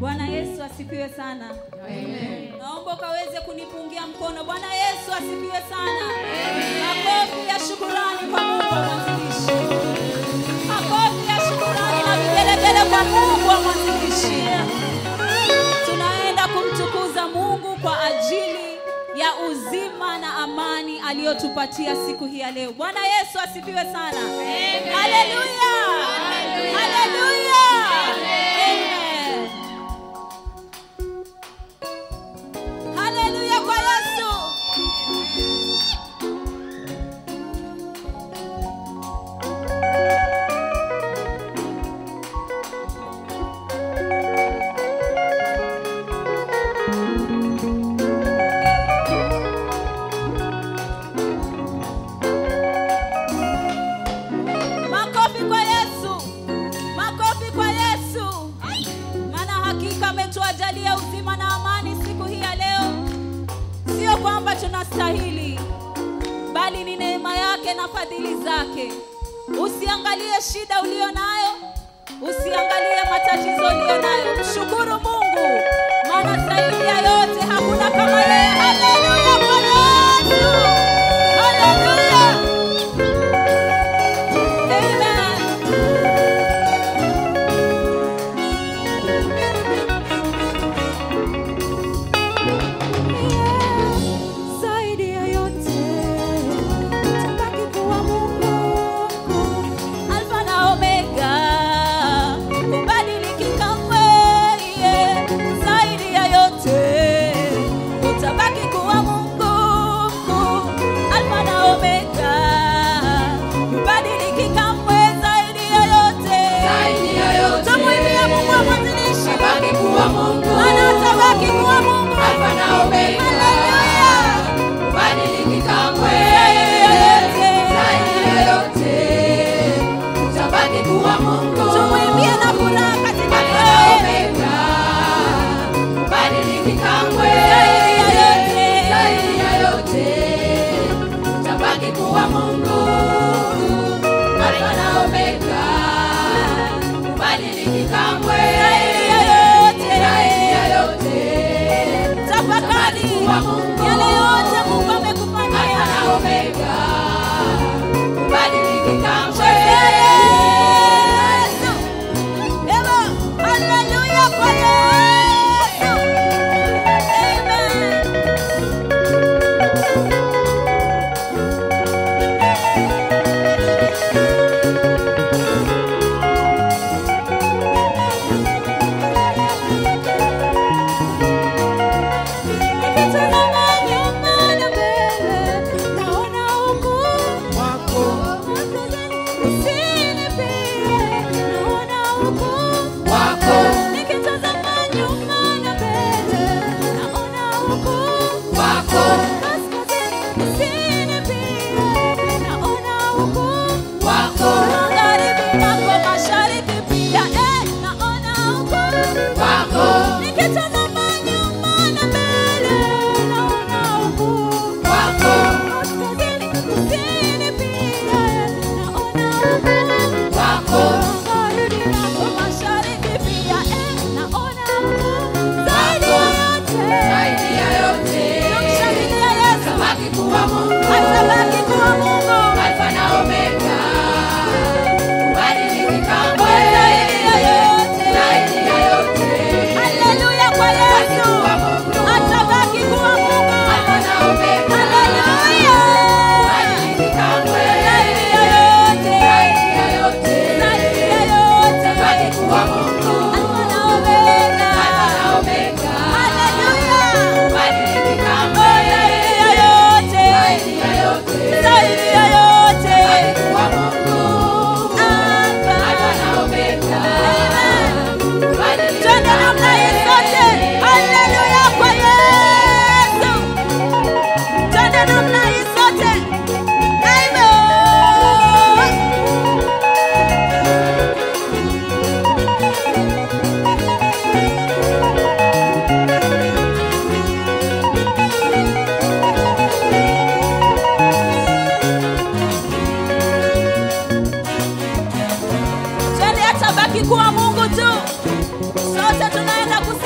Bwana Yesu asifiwe sana. Naomba ukaweze kunipungia mkono. Bwana Yesu asifiwe sana. Makofi ya shukurani kwa Mungu wa mwanzilishi. Makofi ya shukurani na vigelegele kwa Mungu wa mwanzilishi. Tunaenda kumtukuza Mungu kwa ajili ya uzima na amani aliyotupatia siku hii ya leo. Bwana Yesu asifiwe sana. Haleluya. Haleluya. Amen. Haleluya kwa Yesu. Makofi kwa Yesu. Makofi kwa Yesu. Maana hakika ametuajalia uzima na amani siku hii ya leo. Sio kwamba tunastahili, bali ni neema yake na fadhili zake. Usiangalie shida ulio nayo, usiangalie matatizo ulio nayo. Mshukuru Mungu, maana zaidi ya yote hakuna kama yeye. Haleluya kwa Yesu. Haleluya. Amen. Zaidi ya yote tabaki kuwa Mungu, Alfa na Omega, hubadiliki kamwe. yeah. Zaidi ya yote utabaki kuwa Mungu, Alfa na Omega, hubadiliki kamwe. Zaidi ya yote Zaidi ya yote. tumwimbie Mungu wa mwanzilishi, Tabaki kuwa Mungu. maana atabaki kuwa Mungu. Alfa na Omega. Haleluya. Badiliki kamwe. Zaidi ya yote. Tabaki kuwa Mungu. Tumwimbie na furaha katika Alfa mioyo na yetu. Omega. Badiliki kamwe. Zaidi ya yote. Zaidi ya yote. Tabaki kuwa Mungu. Alfa na Omega. Badiliki kamwe. Zaidi ya yote. Zaidi ya yote. Tafakari Kuwa Mungu. yale yote Mungu Alfa amekufanyia. na Omega. Badiliki kamwe. Yesu. Ema, haleluya kwa Yesu. Amen. Nikitazama nyuma na mbele, naona ukuu wako. Usinipie, naona ukuu Wako. Nikitazama nyuma na mbele, naona ukuu Wako. Kaskazini, usinipie, naona ukuu Wako. Magharibi nako mashariki pia, eh, naona ukuu Wako. Nikitazama nyuma na mbele, naona ukuu Wako. Kaskazini, kusini pia, naona ukuu Wako. Magharibi nako mashariki pia, eh, naona ukuu Zaidi ya yote, Zaidi ya yote. tumshangilie Yesu, Tabaki kuwa Mungu. atabaki kuwa Mungu. Alfa na Omega. Badiliki kamwe. Zaidi ya yote. Zaidi ya yote. Haleluya kwa Yesu, atabaki kuwa Mungu. Alfa na Omega. Haleluya. Badiliki kamwe. Zaidi ya yote. Zaidi ya yote. Zaidi ya yote. Tabaki kuwa Mungu. Alfa na Omega. Alfa na Omega. Haleluya. Badiliki kamwe. Zaidi ya yote. Zaidi ya yote. Zaidi ya yote. Tabaki kuwa Mungu. Alfa. Alfa na Omega. Amen. Badiliki Twende namna hii sote. Haleluya kwa Yesu. Twende namna hii sote. Amen. Twende atabaki kuwa Mungu tu. Sote tunaenda kus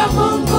wa Mungu